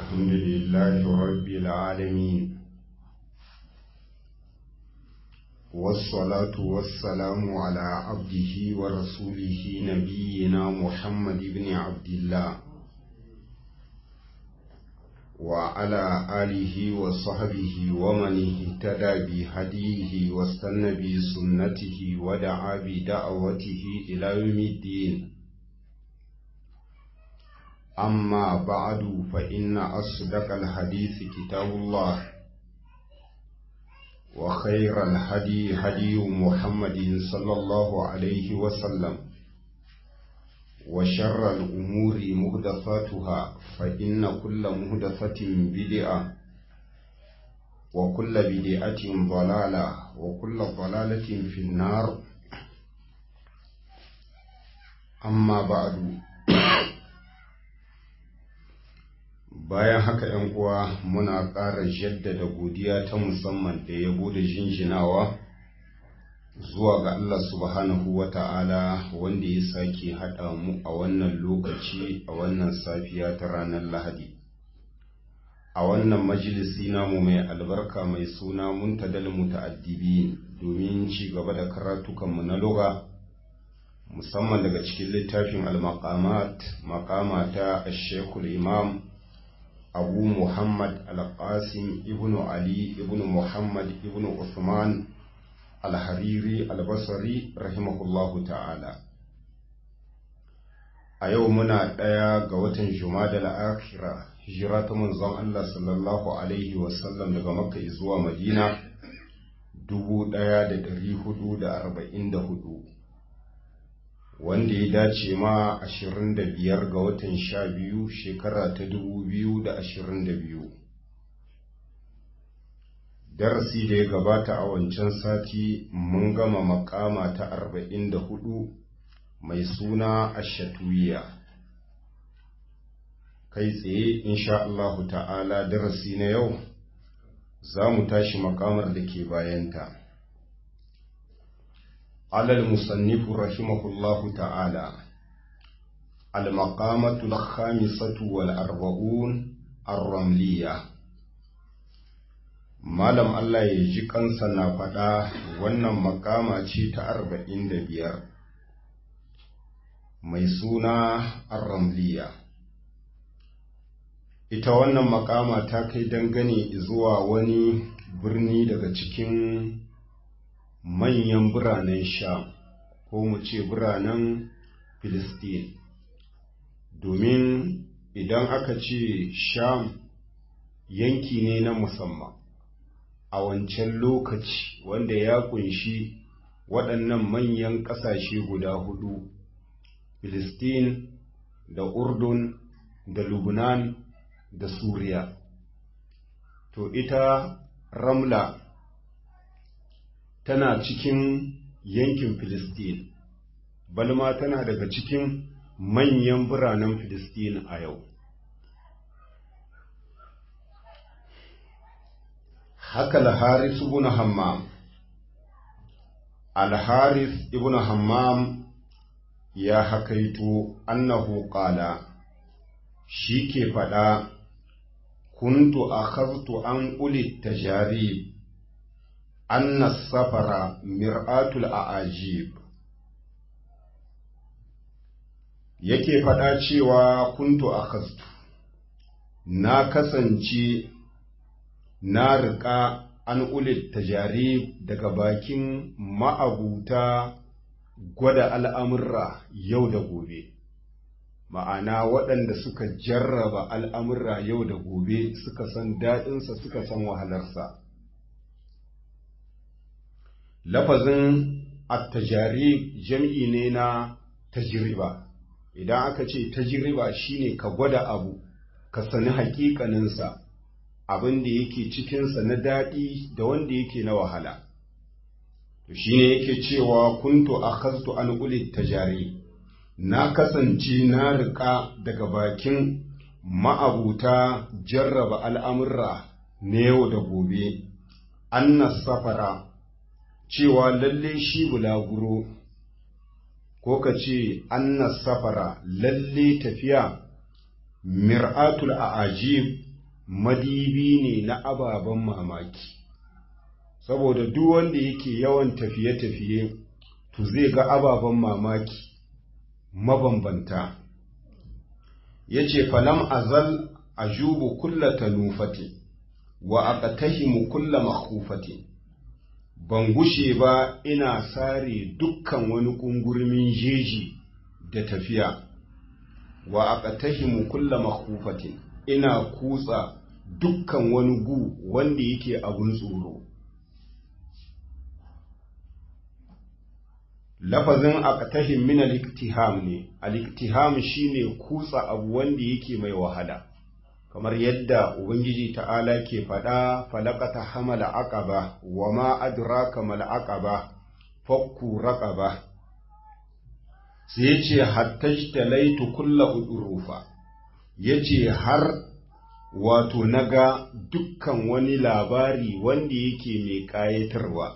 الحمد لله رب العالمين والصلاة والسلام على عبده ورسوله نبينا محمد بن عبد الله وعلى آله وصحبه ومن اهتدى بهديه واستنى بسنته ودعا بدعوته إلى يوم الدين أما بعد فإن أصدق الحديث كتاب الله وخير الهدي هدي محمد صلى الله عليه وسلم وشر الأمور مهدفاتها فإن كل مهدفة بدعة وكل بدعة ضلالة وكل ضلالة في النار أما بعد bayan haka ‘yan uwa muna ƙara jaddada godiya ta musamman da yabo da jinjinawa zuwa ga Allah subhanahu wa ta'ala wanda ya sake haɗa mu a wannan lokaci a wannan safiya ta ranar Lahadi. A wannan majalisi namu mai albarka mai suna muntadal muta'addibi domin ci gaba da karatukanmu na lugha musamman daga cikin littafin al-maqamat maqama ta Sheikhul Imam abu muhammad al-qasim ibn ali ibn muhammad ibn usman al-hariri al-basri rahimahullahu ta'ala a yau muna ɗaya ga watan jumada al-akhira hijira ta manzon Allah sallallahu alaihi wasallam daga makka zuwa madina 1444 wanda ya dace ma 25 ga watan 12 shekara ta 2022 darasi da ya gabata a wancan sati mun gama makama ta 44 mai suna ashatuwiya kai tsaye insha Allahu ta'ala darasi na yau za mu tashi makamar da ke bayanta على المصنف رحمه الله تعالى المقامة الخامسة والأربعون الرملية Malam Allah ya ji kansa na faɗa wannan makama ce ta arba'in da biyar mai suna Ar-Ramliya. Ita wannan makama ta kai dangane zuwa wani birni daga cikin manyan biranen Sham ko mu ce biranen Filistin. Domin idan aka ce Sham yanki ne na musamman a wancan lokaci wanda ya kunshi waɗannan manyan ƙasashe guda hudu, Filistin da Urdun da Lubnan da Suriya. To ita Ramla tana cikin yankin Filistin, balma tana daga cikin manyan biranen Filistin a yau. Haka Al-Haris ibn Hammam Al-Haris ibn Hammam ya hakaito annahu qala shi ke faɗa kuntu akhadtu an uli tajarib أن السفر مرآة الأعاجيب yake faɗa cewa kuntu a kastu na kasance na riƙa an ulit tajari daga bakin ma'abuta gwada al'amurra yau da gobe ma'ana waɗanda suka jarraba al'amurra yau da gobe suka san daɗinsa suka san wahalarsa lafazin attajari jam'i ne na tajiriba idan aka ce tajiriba shine ka gwada abu ka sani hakikaninsa abin da yake cikinsa na daɗi da wanda yake na wahala to shine yake cewa kuntu akhaztu an ulit tajari na kasance na riƙa daga bakin ma'abuta jarraba al'amurra na yau da gobe annas safara cewa lalle shi bulaguro ko ka ce annas safara lalle tafiya mir'atul a'ajib madibi ne na ababen mamaki saboda duk wanda yake yawan tafiye-tafiye to zai ga ababen mamaki mabambanta ya ce falam azal ajubu kulla tanufati wa aqtahimu kulla makhufati ban gushe ba ina sare dukkan wani kungurmin jeji da tafiya wa aqtahimu kulla makhufatin ina kutsa dukkan wani gu wanda yake abun tsoro lafazin aqtahim min al-iktiham ne al-iktiham shine kutsa abu wanda yake mai wahala kamar yadda ubangiji ta'ala ke faɗa falakata hamala aqaba wa ma adraka mal aqaba fakku raqaba sai yace hattajtalaitu kulla udurufa yace har wato naga dukkan wani labari wanda yake mai ƙayatarwa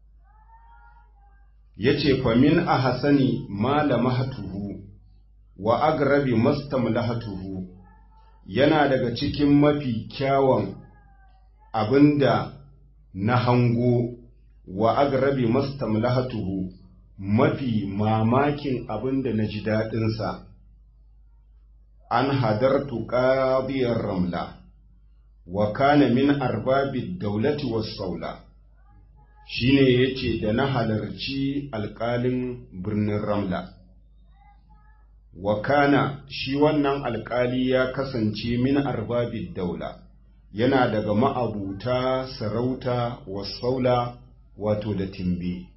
yace famin ahsani ma lamahatuhu wa agrabi mastamlahatuhu yana daga cikin mafi kyawun abinda na hango wa agrabi mastamlahatuhu mafi mamakin abinda na ji daɗinsa an hadartu ƙadiyar ramla wa kana min arbabid daulati was saula shine yace da na halarci alƙalin birnin ramla wa kana shi wannan alƙali ya kasance min arbabid daula yana daga ma'abuta sarauta wasaula wato da timbe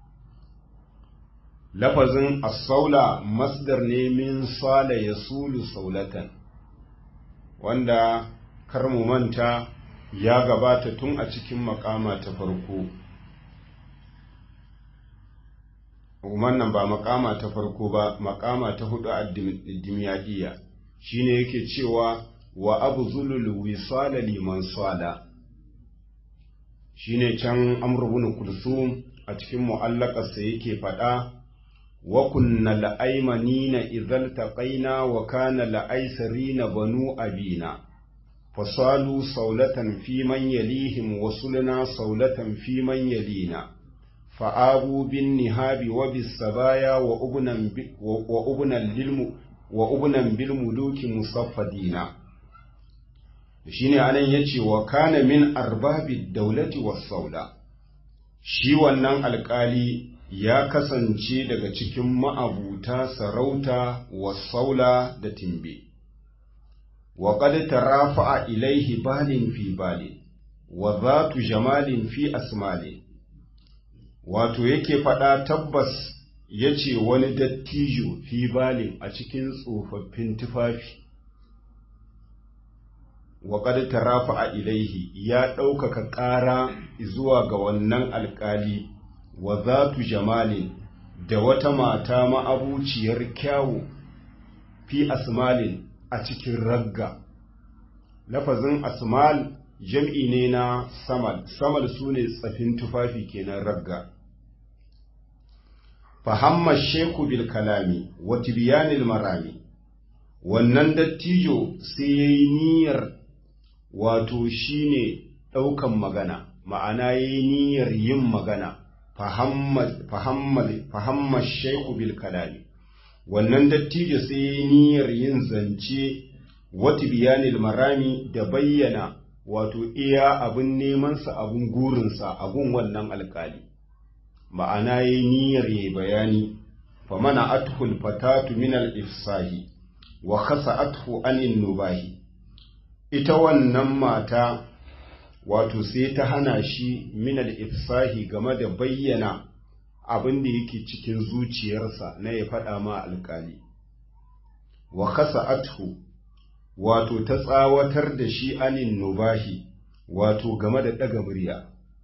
lafazin asaula masdar ne min sala ya sulu saulatan wanda kar mu manta ya gabata tun a cikin makama ta farko wannan ba makama ta farko ba makama ta hudu a dimyadiya shine yake cewa wa abu zulul wisala liman sala shine can amrubun kulsum a cikin mu'allakarsa yake faɗa wa kunna la'aimanina idhal taqaina wa kana la'aisarina banu abina fasalu saulatan fi man yalihim wa sulna saulatan fi man yalina fa'abu bin nihabi wa bisabaya wa ubunan lilmu wa ubunan bil muluki musaffadina shine anan yace wa kana min arbabid daulati was saula shi wannan alkali ya kasance daga cikin ma'abuta sarauta was saula da timbe wa qad tarafa'a ilaihi balin fi balin wa zatu jamalin fi asmalin wato yake faɗa tabbas ya ce wani dattijo fi balin a cikin tsofaffin tufafi wa qad tarafa a ilaihi ya ɗaukaka ƙara zuwa ga wannan alƙali wa zatu jamalin da wata mata ma'abuciyar kyawu fi asmalin a cikin ragga lafazin asmal jam'i ne na samal samal su ne tsafin tufafi kenan ragga fahamma sheku bil kalami wa tibyanil marami wannan dattijo sai yayi niyyar wato shine ɗaukan magana ma'ana yayi niyyar yin magana fahamma sheku bil kalami wannan dattijo sai yayi niyyar yin zance wa tibyanil marami da bayyana wato iya abin nemansa abin gurinsa abun wannan alkali ma'ana yi niyyar yi bayani fa mana athul fatatu min al-ifsahi wa khasa'athu anin nubahi ita wannan mata wato sai ta hana shi min al-ifsahi game da bayyana abin da yake cikin zuciyarsa na ya faɗa ma alkali wa khasa'athu wato ta tsawatar da shi anin nubahi wato game da ɗaga murya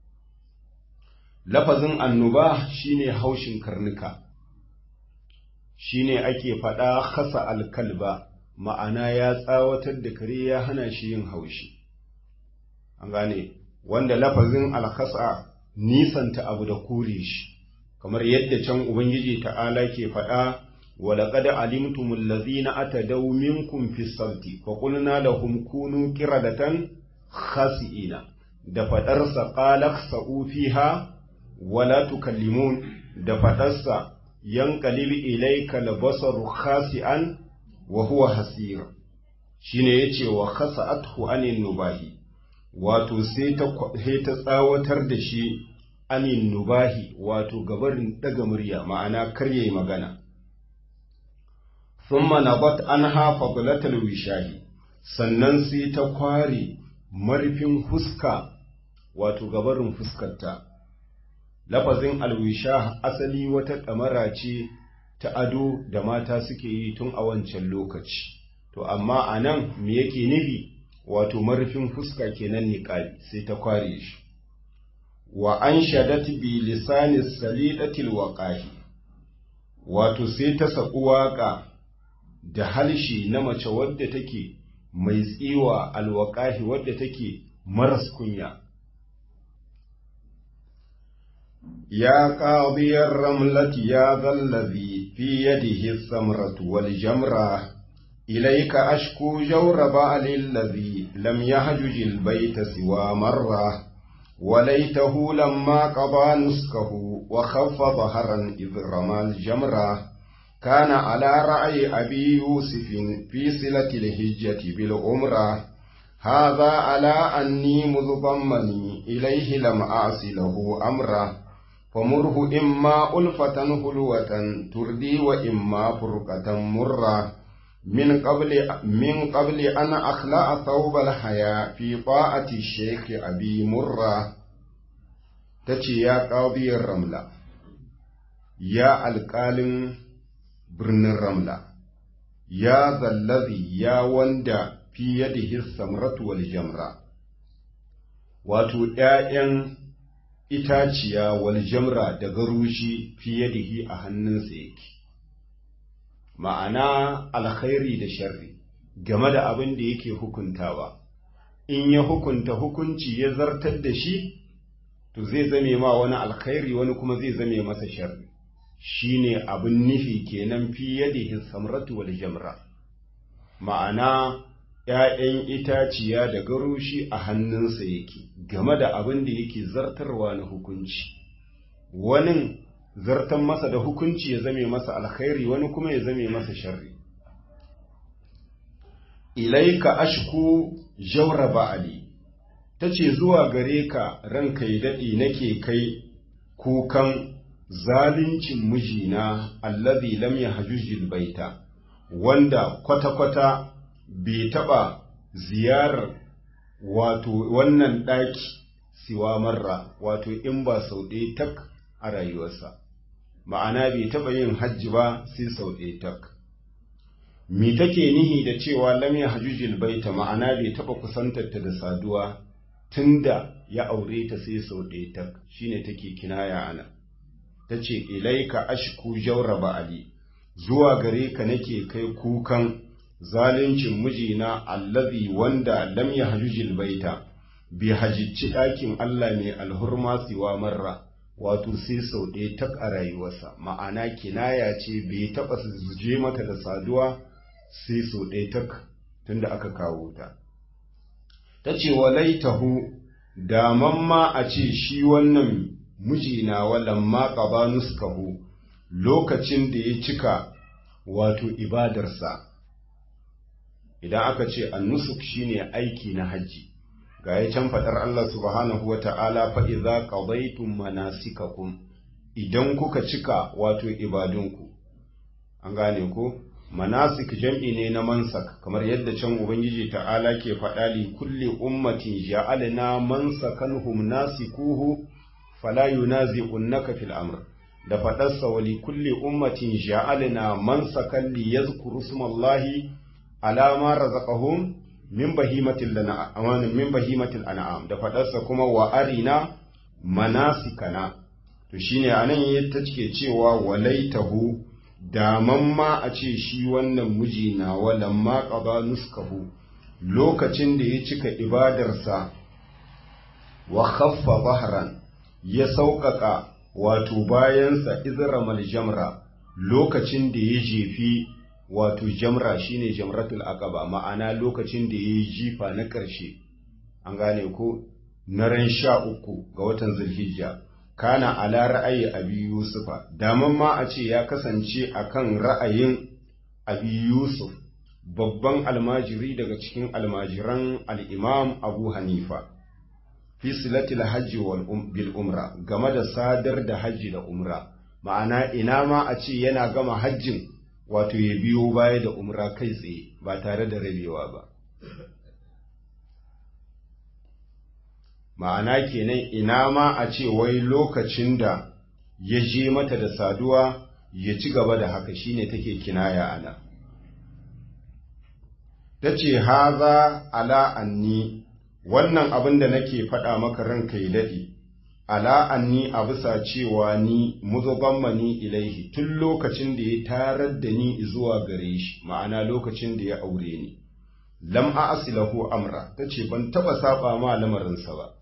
lafazin annuba shine haushin karnuka shine ake faɗa hasa alkalba ma'ana ya tsawatar da kare ya hana shi yin haushi an gane wanda lafazin alhasa nisanta abu da kore shi kamar yadda can ubangiji ta'ala ke faɗa ولقد علمتم الذين أتدوا منكم في السبت فقلنا لهم كونوا قردة خاسئين da faɗarsa ƙalak sa'u fiha wala tukallimun da faɗarsa yanqalib ilayka al-basaru khasi'an wa huwa hasir shine yace wa khasa'athu anin nubahi wato sai ta ta tsawatar da shi anin nubahi wato gabarin daga murya ma'ana karye magana thumma nabat anha fadlatul wishahi sannan sai ta kware marfin fuska wato gabarin fuskarta lafazin alwisha asali wata ɗamara ce ta ado da mata suke yi tun a wancan lokaci to amma a nan me yake nufi wato marfin fuska kenan niqabi sai ta kware shi wa an shadat bi lisani salidatil waqahi wato sai ta saku waka da halshi na mace wadda take mai tsiwa alwaqahi wadda take maras kunya يا قاضي الرملة يا ذا الذي في يده الثمرة والجمرة إليك أشكو جور بعل الذي لم يهجج البيت سوى مرة وليته لما قضى نسكه وخف ظهرا إذ رمى الجمرة كان على رأي أبي يوسف في صلة الهجة بالعمرة هذا على أني مذ ضمني إليه لم أعص له أمره فمره إما ألفة هلوة تردي وإما فرقة مرة من قبل من قبل أن أخلع ثوب الحياة في طاعة الشيخ أبي مرة تشي يا قاضي الرملة يا القالم برن الرملة يا ذا الذي يا وندا في يده الثمرة والجمرة واتو itaciya wal jamra da garushi fiye da hi a hannunsa yake ma'ana alkhairi da sharri game da abin da yake hukuntawa in ya hukunta hukunci ya zartar da shi to zai zame ma wani alkhairi wani kuma zai zame masa sharri shine abin nufi kenan fiye da hi samratu wal jamra ma'ana ‘ya'yan itaciya da garushi a hannunsa yake game da abin da yake zartarwa na hukunci, wani zartan masa da hukunci ya zame masa alkhairi wani kuma ya zame masa sharri. Ilaika ashku jaura ba'ali, ta ce zuwa gare ka ranka yi daɗi nake kai kukan zalincin mijina allazi lam ya hajujil baita, wanda kwata-kwata bai taɓa ziyarar wato wannan ɗaki siwa marra wato in ba sau ɗaya tak a rayuwarsa ma'ana bai taɓa yin hajji ba sai sau ɗaya tak me take nihi da cewa lam ya hajujil baita ma'ana bai taɓa kusantarta da saduwa tunda ya aure ta sai sau ɗaya tak shine take kinaya ana ta ce ilaika ashku jauraba ali zuwa gare ka nake kai kukan zalincin mijina allazi wanda lam ya hajujil baita bi hajicci ɗakin Allah mai alhurma siwa marra wato sai sau ɗaya tak a rayuwarsa ma'ana kinaya ce bai taɓa je mata da saduwa sai sau ɗaya tak tunda aka kawo ta ta ce walaitahu daman ma a ce shi wannan mijina walan ma ƙaba nuskahu lokacin da ya cika wato ibadarsa idan aka ce annusuk shine aiki na hajji ga ya can faɗar Allah subhanahu wa ta'ala fa'iza ƙabaitun manasikakum idan kuka cika wato ibadunku an gane ko manasik jam'i ne na mansak kamar yadda can ubangiji ta'ala ke faɗa li kulli ummatin ja'alna mansakanhum nasikuhu fala yunazi'unnaka fil amr da faɗarsa wa li kulli ummatin ja'alna mansakan li yadhkuru smallahi ala ma razaqahum min bahimatil an'am min bahimatil an'am da faɗarsa kuma wa arina manasikana to shine anan yayin ta cike cewa walaitahu daman ma a ce shi wannan miji na walan ma qaba nuskahu lokacin da ya cika ibadarsa wa khaffa bahran ya sauƙaƙa wato bayansa izramal jamra lokacin da ya jefi wato jamra shine jamratul aqaba ma'ana lokacin da ya yi jifa na ƙarshe an gane ko na ran sha uku ga watan zulhijja kana ala ra'ayi abi yusufa daman ma a ce ya kasance akan ra'ayin abi yusuf babban almajiri daga cikin almajiran al'imam abu hanifa fi silatil hajji bil umra game da sadar da hajji da umra ma'ana ina ma a ce yana gama hajjin wato ya biyo baya da umra kai tsaye ba tare da rabewa ba ma'ana kenan ina ma a ce wai lokacin da ya je mata da saduwa ya ci gaba da haka shine take kinaya ana ta ce haza ala anni wannan abin da nake faɗa maka ranka yi daɗi ala anni a bisa cewa ni mani ilaihi tun lokacin da ya tarar da ni zuwa gare shi ma'ana lokacin da ya aure ni lam a asilahu amra ta ce ban taɓa saba ma lamarinsa ba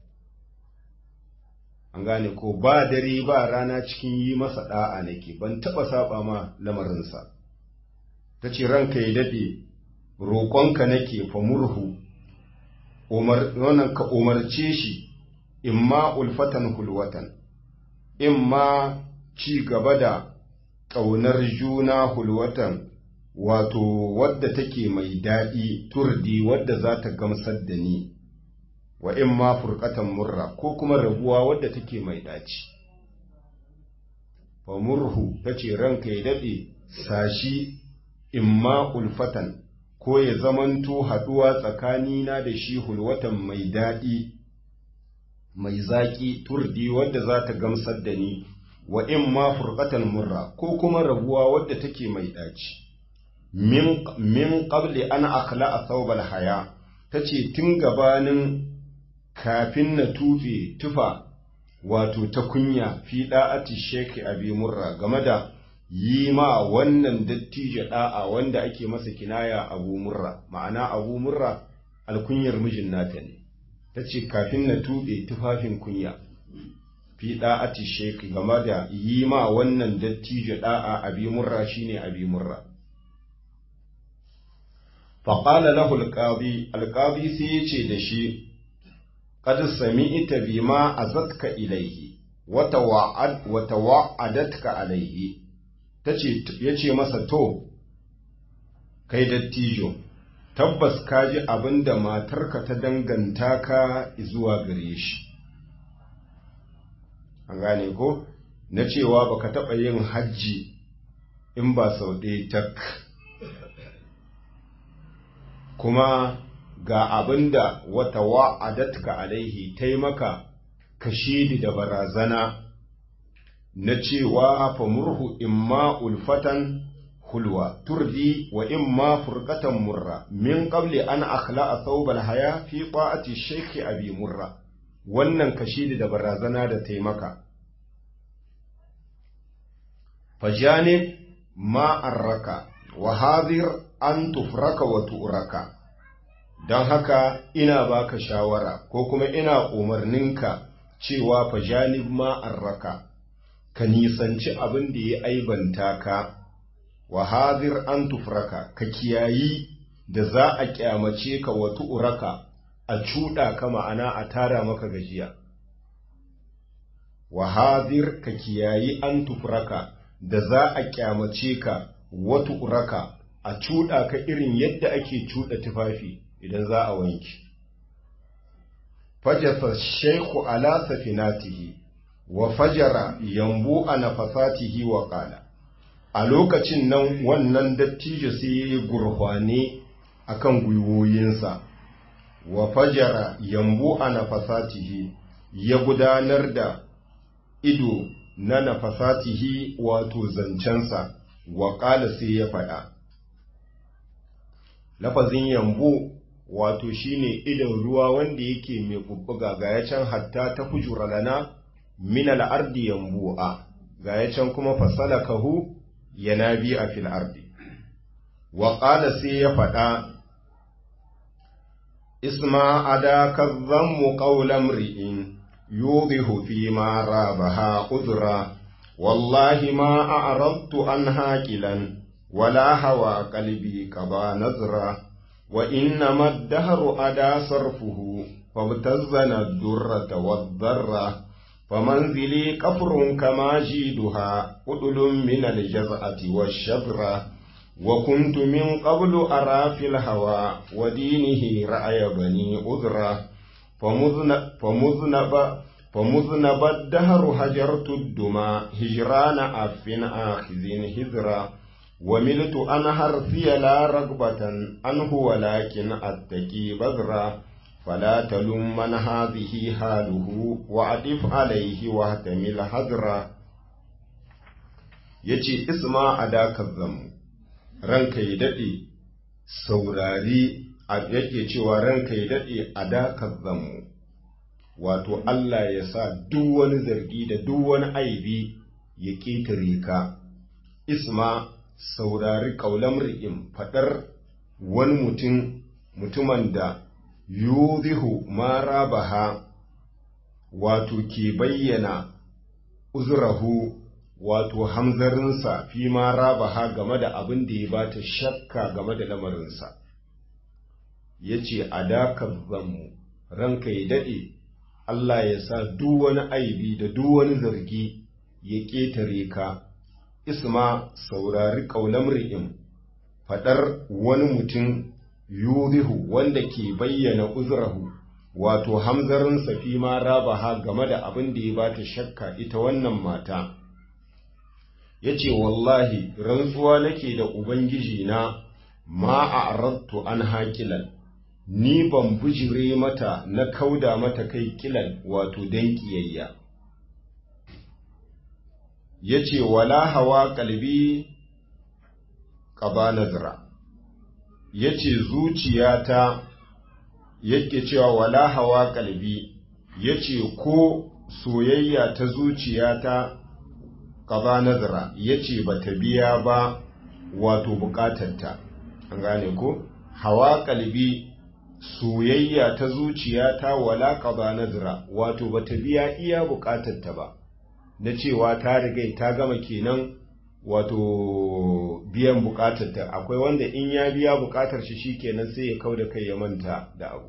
an gane ko ba dare ba rana cikin yi masa ɗa'a nake ban taɓa saba ma lamarinsa ta ce ranka ya daɗe roƙonka nake fa murhu wannan ka umarce shi imma ulfatan hulwatan imma ci gaba da ƙaunar juna hulwatan wato wadda take mai daɗi turdi wadda za ta gamsar da ni wa imma furƙatan murra ko kuma rabuwa wadda take mai ɗaci fa murhu ta ce ranka ya daɗe sashi imma ulfatan ko ya zamanto haɗuwa tsakanina da shi hulwatan mai daɗi mai zaƙi turdi wadda za ta gamsar da ni wa in ma furqatan murra ko kuma rabuwa wadda take mai ɗaci min min qabli an akhla'a thawbal haya tace tun gabanin kafin na tufe tufa wato ta kunya fi da'ati sheki abi murra game da yi ma wannan dattijo da'a wanda ake masa kinaya abu murra ma'ana abu murra alkunyar mijin nata ne ta ce kafin na tuɓe tufafin kunya fi da'ati sheki game da yi ma wannan dattijo da'a abi murra shine abi murra faƙala lahu alƙabi alƙabi sai ya ce da shi qad sami'ta bima azatka ilayhi wata wa'adatka alayhi tace yace masa to kai dattijo tabbas ka ji abin da matarka ta danganta ka zuwa gare shi an gane ko na cewa baka taɓa yin hajji in ba sau ɗaya tak kuma ga abin da wata wa'adatka alaihi taimaka kashidi da barazana na cewa fa murhu imma ulfatan hulwa turdi wa imma furqatan murra min qabli an akhla'a thawbal haya fi ta'ati shaykh abi murra wannan kashidi da barazana da taimaka fajani ma arraka wa hadir an tufraka wa tu'raka don haka ina baka shawara ko kuma ina umarninka cewa fa janib ma arraka ka nisanci abin da ya aibanta ka wa hadir an tufraka ka kiyayi da za a kyamace ka wa tu'raka a cuɗa ka ma'ana a tara maka gajiya wa hadir ka kiyayi an tufraka da za a kyamace ka wa tu'raka a cuɗa ka irin yadda ake cuɗa tufafi idan za a wanki. Fajasa shaiku ala safinatihi wa fajara yambu a nafasatihi wa ƙala. A lokacin nan wannan dattijo sai ya yi gurhwane a kan gwiwoyinsa, wa fajara yambu a nafasatihi ya gudanar da ido na nafasatihi wato zancensa, wa ƙala sai ya faɗa. Lafazin yambu wato shine idon ruwa wanda yake mai bubbuga ga ya can hatta ta hujura lana min al'ardi yambu'a ga ya can kuma fasalakahu yanabi a fil ardi wa qala sai ya faɗa isma adaka dhammu qawla mri'in yudhihu fi ma rabaha udra والله ما أعرضت عنها كلا ولا هوى قلبي كبا نظرا وإنما الدهر أدى صرفه فابتزنا الدرة والضرة فمنزلي كفر كما جيدها أدل من الجزعة والشذرة وكنت من قبل أرى في الهوى ودينه رأي بني أذرة فمذنب فمذنب الدهر هجرت الدمى هجران أف آخذ هذرا وملت أن هرثي لا رغبة عنه ولكن أتقي بذرا فلا تلوم من هذه حاله وعطف عليه واهتمل هذرا yace isma a dakar ranka ya daɗe saurari a yake cewa ranka ya daɗe a dakar zamu wato Allah ya sa duk wani zargi da duk wani aibi ya ƙetare ka isma saurari ƙaulam ri'im faɗar wani mutum mutumin da yuzihu mara baha wato ke bayyana uzurahu wato hamzarinsa fi mara baha game da abin da ya bata shakka game da lamarinsa ya ce a dakar zanmu ranka ya daɗe Allah ya sa duk wani aibi da duk wani zargi ya ƙetare ka isma saurari ƙaunar ri'im faɗar wani mutum yurihu wanda ke bayyana uzurahu wato hamzarin safi ma rabaha game da abin da ya bata shakka ita wannan mata ya ce wallahi rantsuwa nake da ubangiji na ma a arattu an haƙilan ni ban bujire mata na kauda mata kai kilan wato don ƙiyayya ya ce wala hawa kalbi ƙaba nazara ya ce zuciyata yake cewa wala hawa kalbi ya ce ko soyayya ta zuciyata ƙaba nazara ya ce ba ta biya ba wato buƙatarta an gane ko hawa kalbi soyayya ta zuciyata wala ƙaba nazara wato ba ta biya iya buƙatarta ba na cewa ta rigai ta gama kenan wato biyan bukatarta akwai wanda in ya biya bukatar shi shikenan sai ya kau da kai ya manta da abu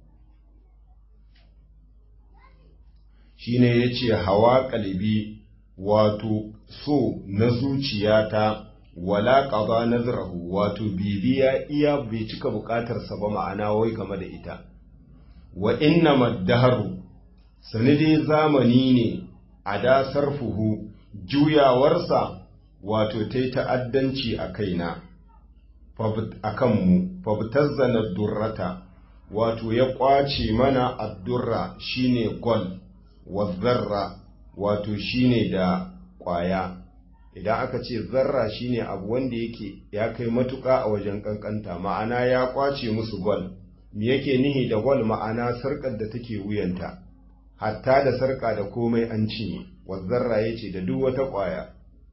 shine yace hawa kalbi wato so na zuciyata wala qada nazrahu wato bibiya iya bai cika bukatarsa ba ma'ana wai game da ita wa inna maddaharu sanidi zamani ne a da sarfuhu juyawarsa wato ta yi ta'addanci a kaina a kanmu fabtazzana durrata wato ya ƙwace mana addurra shine gol wazzarra wato shine da ƙwaya idan aka ce zarra shine abu wanda yake ya kai matuƙa a wajen ƙanƙanta ma'ana ya ƙwace musu gol me yake nihi da gol ma'ana sarƙar da take wuyanta hatta da sarƙa da komai an cinye wazzarra ya ce da duk wata ƙwaya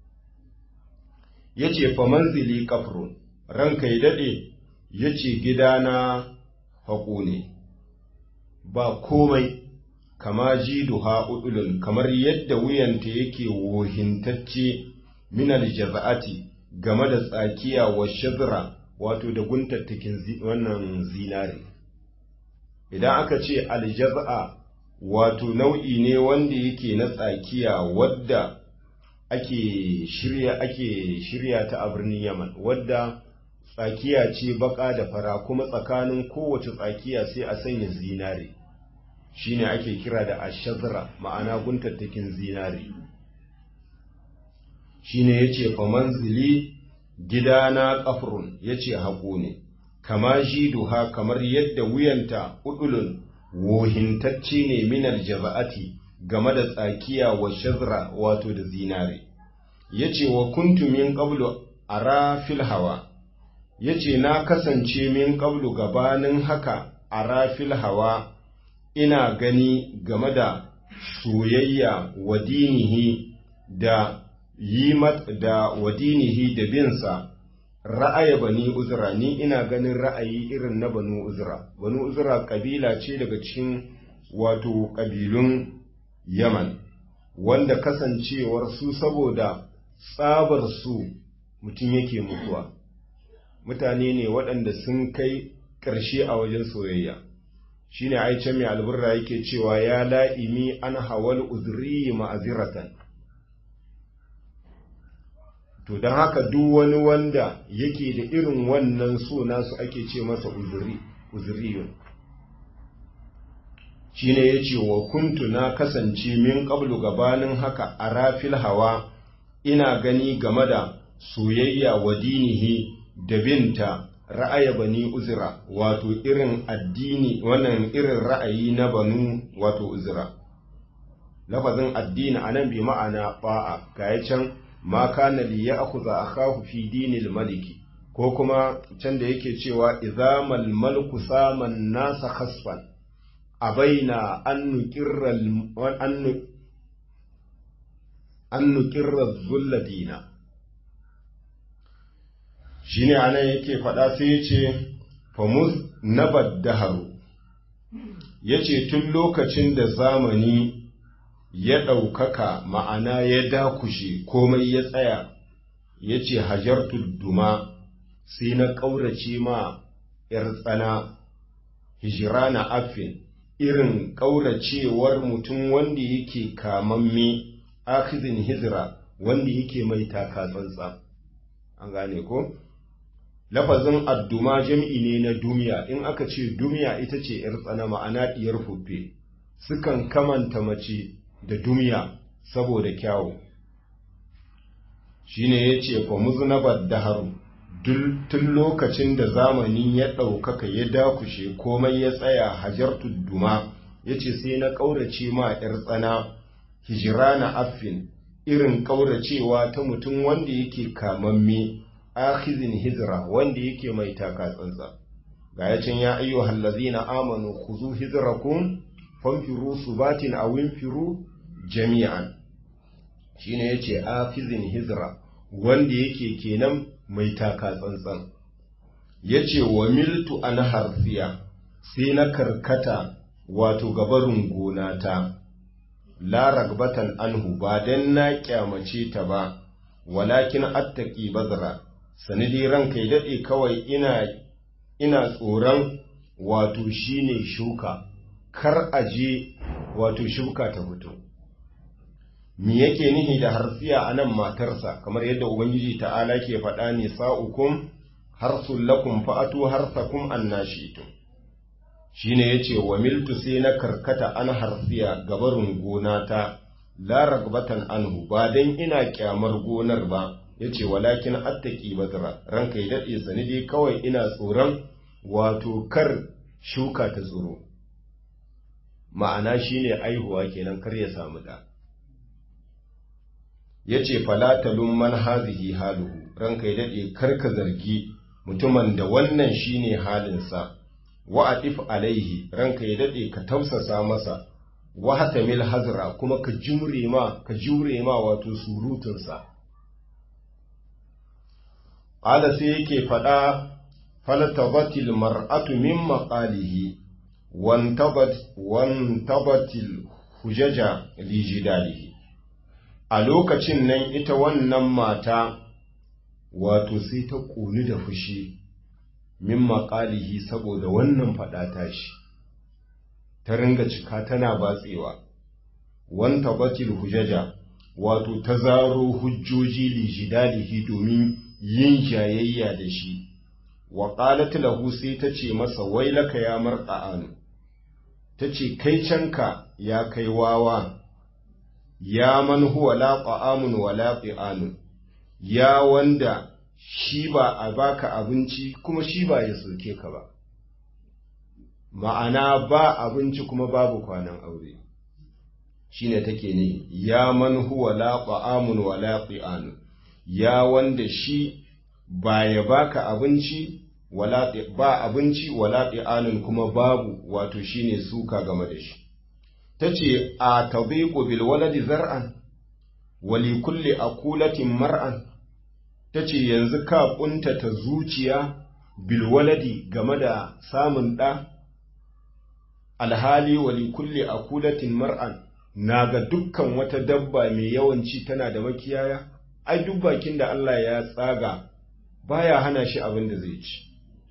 ya ce fa manzili kafrun ranka ya daɗe ya ce gidana haƙo ne ba komai kama ji duha udulun kamar yadda wuyanta yake wohintacce minal jaza'ati game da tsakiya wa shazra wato da guntattakin wannan zinare idan aka ce aljaza'a wato nau'i ne wanda yake na tsakiya wadda ake shirya ake shirya ta a birnin Yaman wadda tsakiya ce baka da fara kuma tsakanin kowace tsakiya sai a sanya zinare shine ake kira da ashazra ma'ana guntattakin zinare shine yace fa manzili gidana qafrun yace haƙo ne kama jiduha kamar yadda wuyanta udulun wohintacce ne minal jaza'ati game da tsakiya wa shazra wato da zinare yace wa kuntu min qablu ara fil hawa yace na kasance min qablu gabanin haka ara fil hawa ina gani game da soyayya wa dinihi da yi da wa dinihi da binsa ra'aya bani uzra ni ina ganin ra'ayi irin na banu uzra banu uzra kabila ce daga cikin wato kabilun yaman wanda kasancewar su saboda tsabar su mutum yake mutuwa mutane ne waɗanda sun kai ƙarshe a wajen soyayya shine aice mai alburra yake cewa ya la'imi an hawal uzuri ma'aziratan to don haka duk wani wanda yake da irin wannan so nasu ake ce masa uzuri uzuriyun shine yace wa kuntu na kasance min qablu gabanin haka a rafil hawa ina gani game da soyayya wa dinihi da binta ra'aya bani uzra wato irin addini wannan irin ra'ayi na banu wato uzra lafazin addini anan bi ma'ana ba'a ga can ma kana li ya'khudha akahu fi dinil maliki ko kuma can da yake cewa izamal malku saman nasa khasfan abaina an nuqirra an nuqirra zulladina shine anan yake faɗa sai yace famus nabad daharu yace tun lokacin da zamani ya ɗaukaka ma'ana ya dakushe komai ya tsaya ya ce hajartu duma sai na ƙaurace ma ‘yar tsana hijirana afin irin ƙauracewar mutum wanda yake kamamme akhizin hijira wanda yake mai taka tsantsa an gane ko lafazin adduma jam'i ne na dumiya in aka ce dumiya ita ce ‘yar tsana ma'ana ɗiyar fuffe sukan kamanta mace da duniya saboda kyawu shi ne ya ce fa muznabar daharu tun lokacin da zamani ya ɗaukaka ya dakushe komai ya tsaya hajartu duma ya ce sai na ƙaurace ma ‘yar tsana hijira na affin irin ƙauracewa ta mutum wanda yake kamamme akhizin hijira wanda yake mai taka tsantsa ga yacin ya ayyu hallazina amanu khuzu hijrakum fanfiru subatin a winfiru jami'an shi ne ya ce afizin hizra wanda yake kenan mai taka tsantsan ya ce wa miltu an harfiya sai na karkata wato gabarin gonata la ragbatan anhu ba don na kyamace ta ba walakin attaki bazara sanidi ranka ya daɗe kawai ina ina tsoron wato shine shuka kar a je wato shuka ta fito me yake nihi da harfiya a nan matarsa kamar yadda ubangiji ta'ala ke faɗa ne sa'ukum harsul lakum fa'atu harsakum annashitum shine yace wa miltu sai na karkata an harfiya gabarin gona ta la ragbatan anhu ba dan ina kyamar gonar ba yace walakin attaqi badra ranka ya dade sani dai kawai ina tsoron wato kar shuka ta tsoro ma'ana shine aihuwa kenan kar ya samu da yace fala talum man hazihi haluhu ranka ya dade kar ka zargi mutumin da wannan shine halinsa wa atif alaihi ranka ya dade ka tausasa masa wa hatamil hazra kuma ka jure ma ka jure ma wato surutunsa ala sai yake faɗa faltabatil mar'atu min maqalihi wantabat wantabatil hujaja lijidalihi a lokacin nan ita wannan mata wato sai ta ƙuni da fushi min maƙalihi saboda wannan faɗa tashi ta ringa cika tana batsewa wanta batil hujaja wato ta zaro hujjoji lijidalihi domin yin jayayya da shi wa qalat lahu sai ta ce masa wailaka ya mar'anu ta ce kai canka ya kai wawa ya man huwa la ta'amun wa la qi'anun ya wanda shi ba a baka abinci kuma shi ba ya soke ka ba ma'ana ba abinci kuma babu kwanan aure shine take ne ya man huwa la ta'amun wa la qi'anun ya wanda shi ba ya baka abinci wala ba abinci wala qi'anun kuma babu wato shine suka game da shi tace a tabiqu bil waladi zar'an wa li kulli aqulatin mar'an tace yanzu ka kuntata zuciya bil waladi game da samun da alhali wa li kulli aqulatin mar'an na ga dukkan wata dabba mai yawanci tana da makiyaya ai duk bakin da Allah ya tsaga baya hana shi abin da zai ci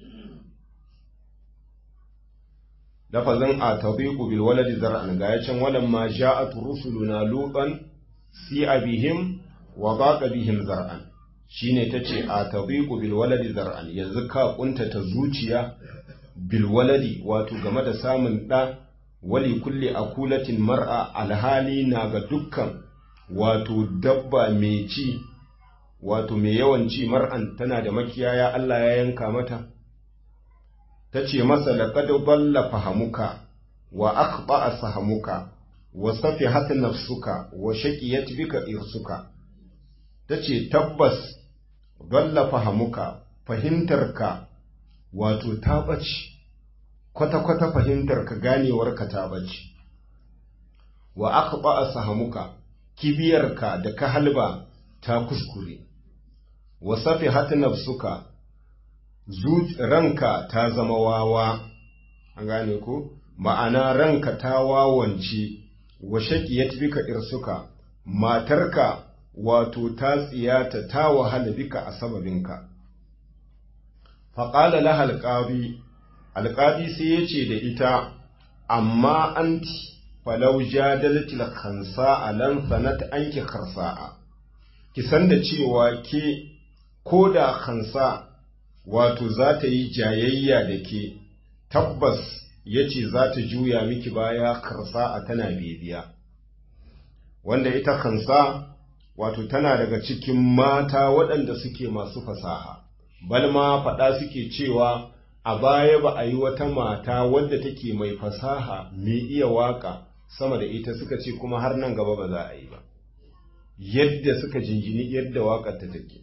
lafazin a tabiqu bil waladi zar'an ga yacin walan ma ja'at rusuluna lutan si abihim wa baqa bihim zar'an shine tace a tabiqu bil waladi zar'an yanzu ka kunta ta zuciya bil waladi wato game da samun da wali kulli akulatin mar'a alhali na ga dukkan wato dabba mai ci wato mai yawan ci mar'an tana da makiyaya Allah ya yanka mata ta ce masa laqad balla fahamuka wa akhba sahamuka wa safihat nafsuka wa shaqiyat bika irsuka tace tabbas balla fahamuka fahimtarka wato ta ɓace kwata-kwata fahimtarka ganewarka ta ɓace wa akhba sahamuka kibiyarka da ka halba ta kuskure wa safihat nafsuka ranka ta zama wawa an gane ko ma'ana ranka ta wawance wa shaqiyat bika irsuka matarka wato ta tsiyata ta wahala bika a sababinka faƙala laha alƙabi alƙabi sai ya ce da ita amma anti falau jadaltil khansa alan sanat anki kharsa'a ki san da cewa ke ko da khansa wato za ta yi jayayya da ke tabbas ya ce za ta juya miki baya kharsa'a tana bibiya wanda ita khansa wato tana daga cikin mata waɗanda suke masu fasaha balma faɗa suke cewa a baya ba a yi wata mata wadda take mai fasaha mai iya waka sama da ita suka ce kuma har nan gaba ba za a yi ba yadda suka jinjini yadda waƙar ta take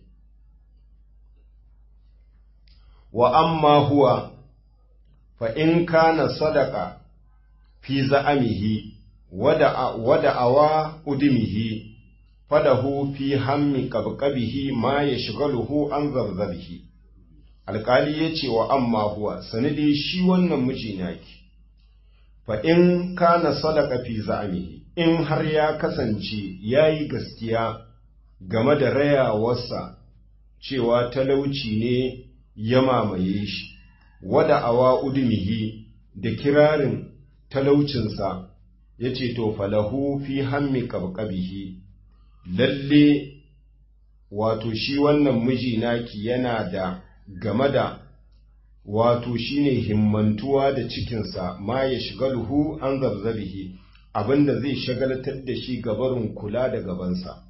wa amma huwa fa in kana sadaka fi za'amihi wada awa udimihi fadahu fi hammi qabqabihi ma yashghaluhu an zabzabihi alƙali ya ce wa amma huwa sanadi shi wannan miji naki fa in kana sadaka fi za'amihi in har ya kasance yayi gaskiya game da rayawarsa cewa talauci ne ya mamaye shi wada awa udumihi da kirarin talaucinsa ya ce to falahu fi hammi qabqabihi lalle wato shi wannan miji naki yana da game da wato shine himmantuwa da cikinsa ma ya shigaluhu an zabzabihi abinda zai shagaltar da shi gabarin kula da gabansa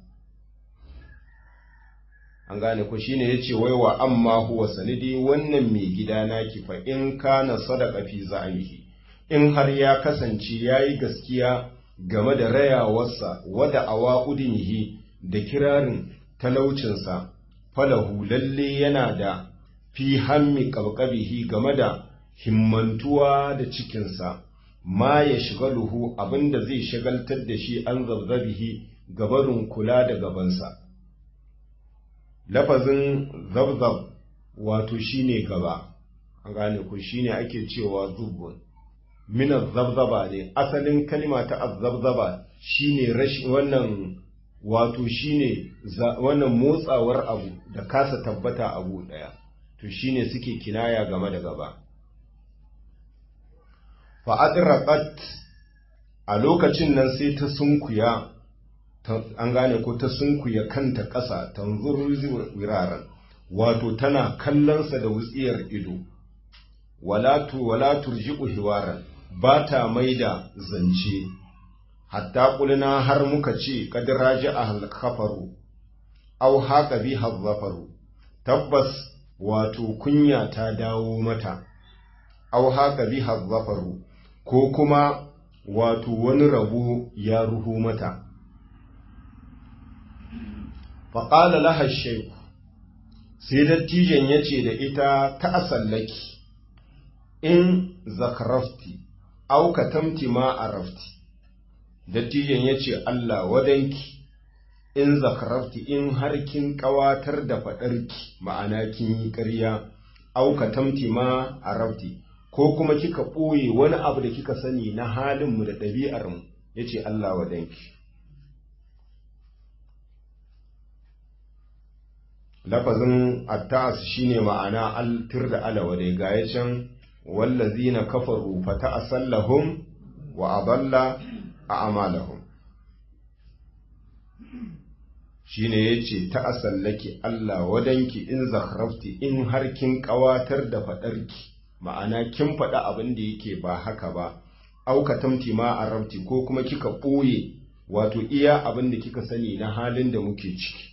an gane ku shine yace waiwa amma huwa sanidi wannan mai gida naki fa in kana sadaka fi za'amihi in har ya kasance yayi gaskiya game da rayawarsa wada awa udinihi da kirarin talaucinsa falahu lalle yana da fi hammi qabqabihi game da himmantuwa da cikinsa ma ya shigaluhu abinda zai shagaltar da shi an zabzabihi gabarin kula da gabansa lafazin zabzab wato shine gaba an gane ku shine ake cewa zubbun minar zabzaba ne asalin kalma ta azzabzaba shine rashin wannan wato shine wannan motsawar abu da kasa tabbata abu daya to shine suke kinaya game da gaba fa adraqat a lokacin nan sai ta sunkuya an gane ko ta sunkuya kanta ƙasa tanzuru wiraran wato tana kallonsa da wutsiyar ido walatu wala turji'u hiwaran ba ta maida zance hatta kulina har muka ce kad raji'a al khafaru aw haqa bi zafaru tabbas wato kunya ta dawo mata aw haqa bi zafaru ko kuma wato wani rabo ya ruhu mata faƙala lahar shaiku sai dattijan ya ce da ita ta asallaki in zakarafti auka tamti ma a rafti dattijan ya ce Allah wadanki in zakarafti in har kin ƙawatar da faɗarki ma'ana kin yi ƙarya auka tamti ma a rafti ko kuma kika ɓoye wani abu da kika sani na halinmu da ɗabi'armu ya ce Allah wa danki lafazin atta'as shine ma'ana altir da alawadai ga ya can wallazina kafaru fata'asallahum wa adalla a amalahum shine yace ta'asallaki Allah wadanki in zakhrafti in har kin kawatar da fadarki ma'ana kin faɗa abin da yake ba haka ba auka tamti ma arabti ko kuma kika ɓoye wato iya abin da kika sani na halin da muke ciki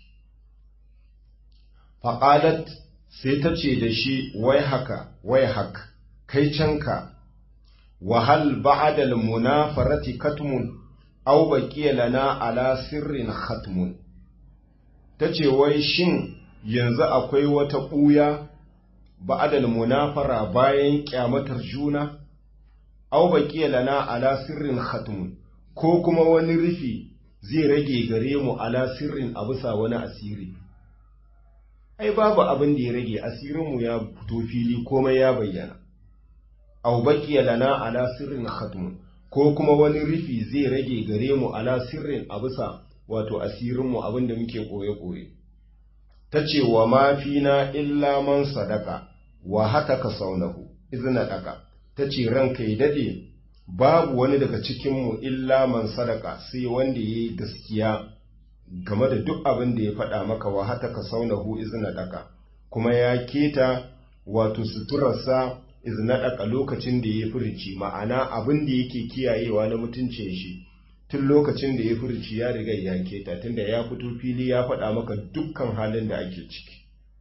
faƙalat sai ta ce da shi wai haka wai haka kai canka wahal ba'adal munafarati katmun aw baqiya lana ala sirrin khatmun tace wai shin yanzu akwai wata ɓuya ba'adal munafara bayan kyamatar juna aw baqiya lana ala sirrin khatmun ko kuma wani rufi zai rage gare mu ala sirrin a bisa wani asiri ai babu abin da ya rage asirinmu ya fito fili komai ya bayyana aw baqiya lana ala sirrin khatmun ko kuma wani rufi zai rage gare mu ala sirrin a bisa wato asirinmu abin da muke koye koye tace wa ma fina illa man sadaka wa hataka saunahu izna daka tace ranka ya dade babu wani daga cikinmu illa man sadaka sai wanda yayi gaskiya game da duk abin da ya faɗa maka wa hata ka saunahu izina ɗaka kuma ya keta wato suturarsa izina ɗaka lokacin da ya furici ma'ana abin da yake kiyayewa na mutuncin shi tun lokacin da ya furici ya riga ya keta tunda ya fito fili ya faɗa maka dukkan halin da ake ciki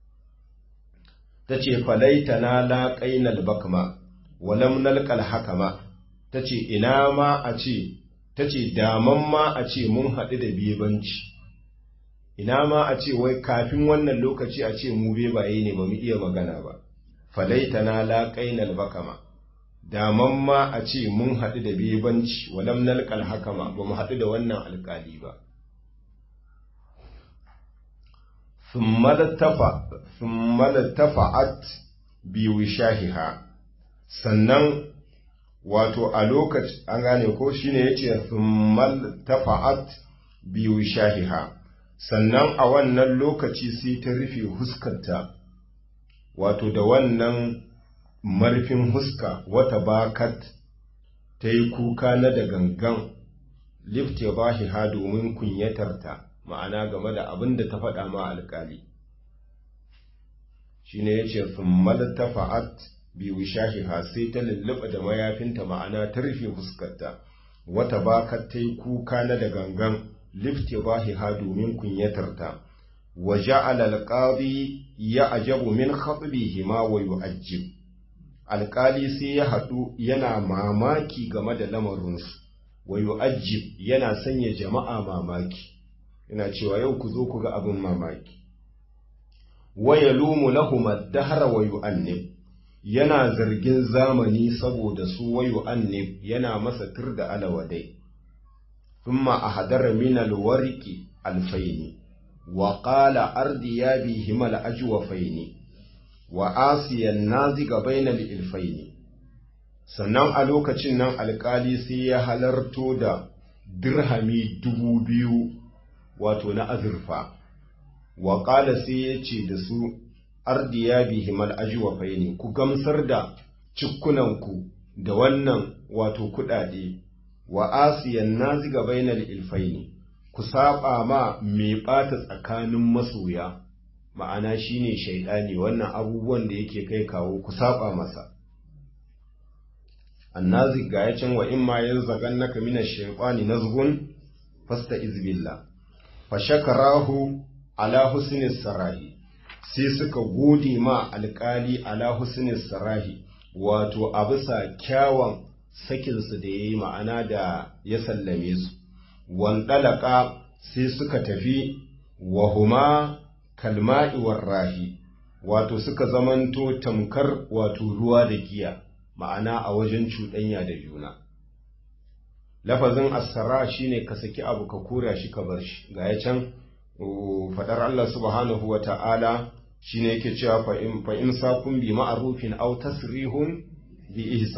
ta ce falaita na laƙainal bakma walam nalƙal hakama ta ce ina ma a ce ta ce daman ma a ce mun haɗu da bebanci ina ma a ce wai kafin wannan lokaci a ce mu bebaye ne ba mu iya magana ba falaita na laƙainal bakama daman ma a ce mun haɗu da bebanci walam nalƙal hakama ba mu haɗu da wannan alƙali ba thumma tafa'at bi wishahiha sannan wato a lokaci an gane ko shine yace thumma tafa'at bi wishahiha sannan a wannan lokaci sai ta rufe huskarta wato da wannan marfin huska wata bakat ta yi kuka na da gangan lifte bahiha domin kunyatarta ma'ana game da abin da ta faɗa ma alƙali shi ne ya ce sun ta fa'at biyu shahiha sai ta lulluɓa da mayafinta ma'ana ta rufe fuskarta wata bakat ta yi kuka na da gangan lifte bahiha domin kunyatarta wa ja'ala alqadi ya ajabu min khatbihi ma wa yu'ajjib alƙali sai ya haɗu yana mamaki game da lamarinsu wa yu'ajjib yana sanya jama'a mamaki yana cewa yau ku zo ku ga abin mamaki wa yalumu lahum ad-dahra wa yu'annib yana zargin zamani saboda su wa yu'annib yana masa tur da alawadai thumma ahdara min al-warqi alfaini wa qala ardi ya bihim al-ajwafaini wa asiyan naziga bainal ilfaini sannan a lokacin nan alkali sai ya halarto da dirhami dubu biyu wato na azurfa wa ƙala sai ya ce da su ardiya bihimal ajwafaini ku gamsar da cikkunanku da wannan wato kuɗaɗe wa asiyan naziga bainal ilfaini ku saba ma mai ɓata tsakanin masoya ma'ana shine shaidani wannan abubuwan da yake kai kawo ku saba masa annazik ga ya can wa in ma yanzagannaka mina shaytani nazgun fasta izbillah fa shakarahu ala husnis sarahi sai suka gode ma alkali ala husnis sarahi wato a bisa kyawun sakinsu da ya yi ma'ana da ya sallame su wandalaka sai suka tafi wa huma kalma'i rahi wato suka zamanto tamkar wato ruwa da giya ma'ana a wajen cuɗanya da juna lafazin asara shine ka saki abu ka kura shi ka bar shi ga ya can faɗar Allah subhanahu wa ta'ala shine yake cewa fa in sakun bi ma'arufin aw tasrihun bi ihsan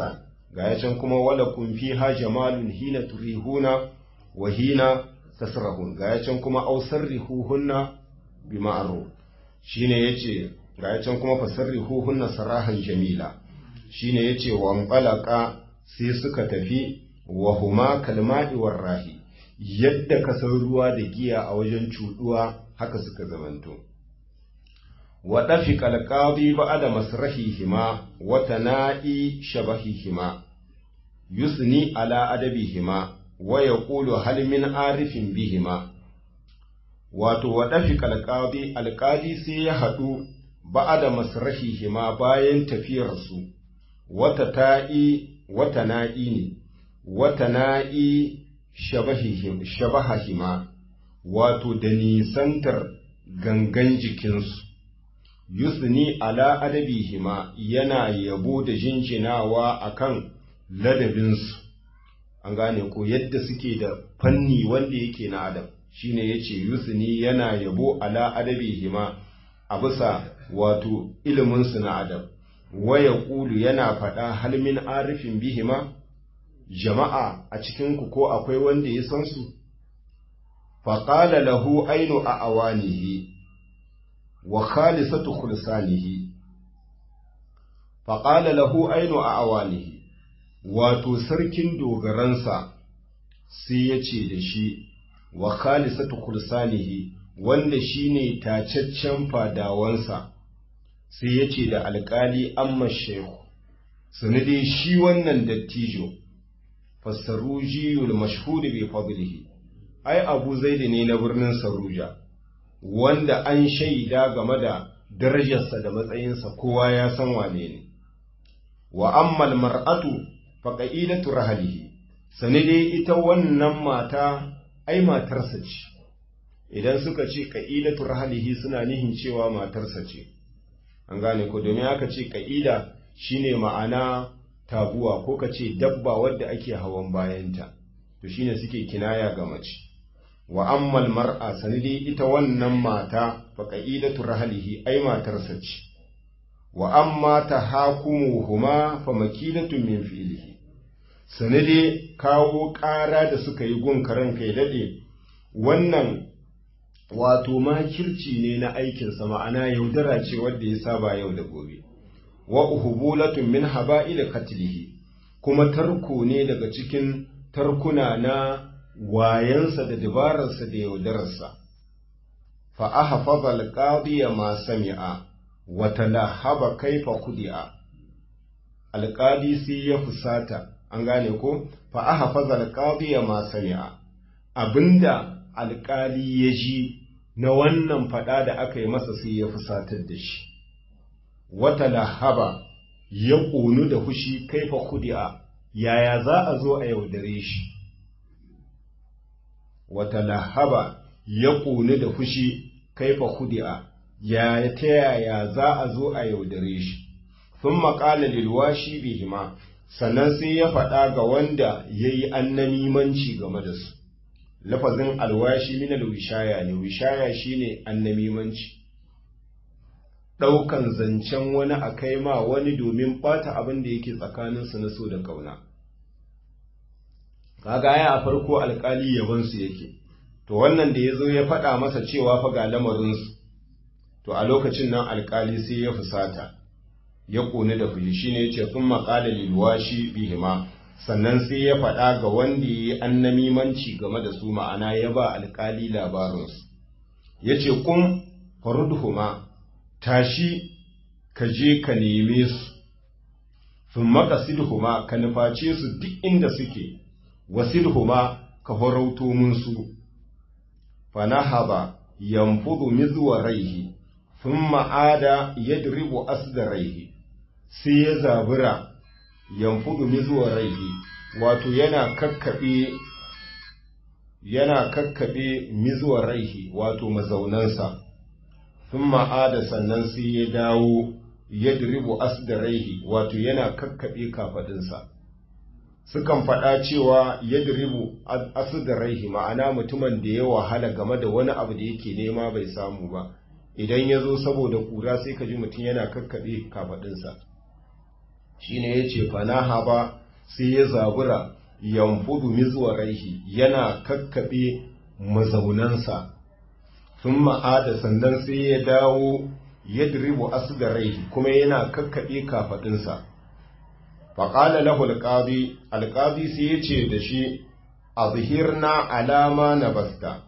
ga ya can kuma wala kun fiha jamalun hina turihuna wa hina tasrahun ga ya can kuma ausarrihuhunna bi ma'ruf shine yace ga ya can kuma fasarrihuhunna sarahan jamila shine yace wa mbalaka sai suka tafi wa huma kalma'i rahi yadda ka san ruwa da giya a wajen cuɗuwa haka suka zamanto wa ɗafiƙa alƙadi ba da masrahihima wa tana'i shabahihima yusni ala adabihima wa yaqulu hal min arifin bihima wato wa ɗafiƙa alƙadi alƙadi sai ya haɗu ba da masrahihima bayan tafiyarsu wata ta'i wata na'i ne wata na'i shabahahima wato da nisantar gangan jikinsu yusni ala adabihima yana yabo da jinjinawa akan ladabinsu an gane ko yadda suke da fanni wanda yake na adam shine yace yusni yana yabo ala adabihima a bisa wato iliminsu na adam waya ƙulu yana faɗa halmin arifin bihima jama'a a cikinku ko akwai wanda ya san su faƙala lahu ainu a awanihi wa khalisatu khulsanihi faƙala lahu ainu a awanihi wato sarkin dogaransa sai ya ce da shi wa khalisatu khulsanihi wanda shine tacaccen fadawansa sai ya ce da alƙali amma shehu sani dai shi wannan dattijo fassarujiyul mashhuri bi fadlihi ai abu zaidi ne na birnin saruja wanda an shaida game da darajarsa da matsayinsa kowa ya san wane ne wa ammal mar'atu fa qa'idatu rahlihi sani dai ita wannan mata ai matarsa ce idan suka ce qa'idatu rahlihi suna nihin cewa matarsa ce an gane ko domin aka ce qa'ida shine ma'ana taguwa ko ka ce dabba wadda ake hawan bayanta to shine suke kinaya ga mace wa ammal mar'a sanidi ita wannan mata fa qa'idatu rahlihi ai matarsa ce wa amma tahakumuhuma fa makidatu min fi'lihi sanidi kawo ƙara da suka yi gun karen kai dade wannan wato makirci ne na aikinsa ma'ana yaudara ce wadda ya saba yau da gobe wa uhubulatun min haba'il katlihi kuma tarko ne daga cikin tarkuna na wayansa da dabararsa da yaudararsa fa ahfaza alqadi ma sami'a wa talahaba kaifa kudi'a alqadi sai ya fusata an gane ko fa ahfaza alqadi ma sami'a abinda alqali ya ji na wannan fada da aka yi masa sai ya fusatar da shi wata lahaba ya ƙonu da fushi kaifa kudi'a yaya za a zo a yaudare shi wata lahaba ya ƙonu da fushi kaifa kudi'a yaya ta yaya za a zo a yaudare shi sun maƙala lilwashi bihima sannan sai ya faɗa ga wanda ya yi annamimanci game da su lafazin alwashi min wishaya ne wishaya shine annamimanci ɗaukan zancen wani a kai ma wani domin ɓata abin da yake tsakaninsu na so da ƙauna. Kaga ya a farko alƙali yabansu yake, to wannan da ya zo ya faɗa masa cewa fa ga lamarinsu, to a lokacin nan alƙali sai ya fusata, ya ƙone da fushi shi ne ce sun maƙala lilwashi bihima, sannan sai ya faɗa ga wanda ya yi annamimanci game da su ma'ana ya ba alƙali labarinsu. Ya ce, Kun farudhuma tashi ka je ka neme su, sun maƙasidhuma ka nuface su duk inda suke, wasidhuma ka farauto mun su, fanahaba yamfudu mizuwa raihi, sun ma'ada yadribu asda raihi, sai ya zabura yamfudu mizuwa raihi, wato yana kakkaɓe yana kakkaɓe mizuwa raihi, wato mazaunansa. sun ma'ada sannan sai ya dawo ya diribu asdaraihi wato yana kakkaɓe kafaɗinsa sukan faɗa cewa ya diribu asdaraihi ma'ana mutumin da ya wahala game da wani abu da yake nema bai samu ba idan ya zo saboda kura sai ka ji mutum yana kakkaɓe kafaɗinsa shi ne ya ce fanaha ba sai ya zabura yanfudu mizwaraihi yana kakkaɓe mazaunansa sun ma'ada sannan sai ya dawo ya diribu asgaraihi kuma yana kakkaɓe kafaɗinsa faƙala lahu alƙazi alƙazi sai ya ce da shi a zihirna alama na basta